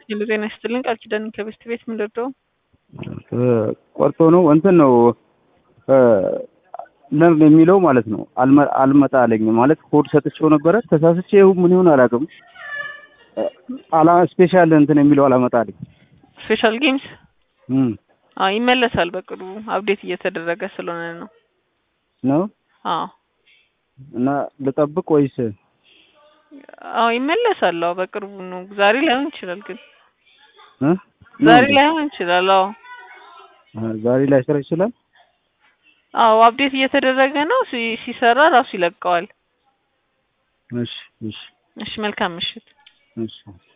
ሄሎ ጤና ይስጥልኝ ቃል ኪዳን ከቤስት ቤት ምን ልርዳው? ቆርጦ ነው እንትን ነው ነር የሚለው ማለት ነው። አልመጣ አለኝ ማለት ኮድ ሰጥቼው ነበረ ተሳስቼ ይሁን ምን ይሁን አላውቅም። አላ ስፔሻል እንትን የሚለው አላመጣ አለኝ። ስፔሻል ጌምስ እም አዎ ይመለሳል በቅርቡ አፕዴት እየተደረገ ስለሆነ ነው። ነው አዎ እና ልጠብቅ ወይስ አዎ ይመለሳል። አዎ በቅርቡ ነው። ዛሬ ላይሆን ይችላል ግን እ ዛሬ ላይሆን ይችላል። አዎ ዛሬ ላይ ስራ ይችላል። አዎ አፕዴት እየተደረገ ነው። ሲ- ሲሰራ ራሱ ይለቀዋል። እሺ እሺ እሺ መልካም ምሽት። እሺ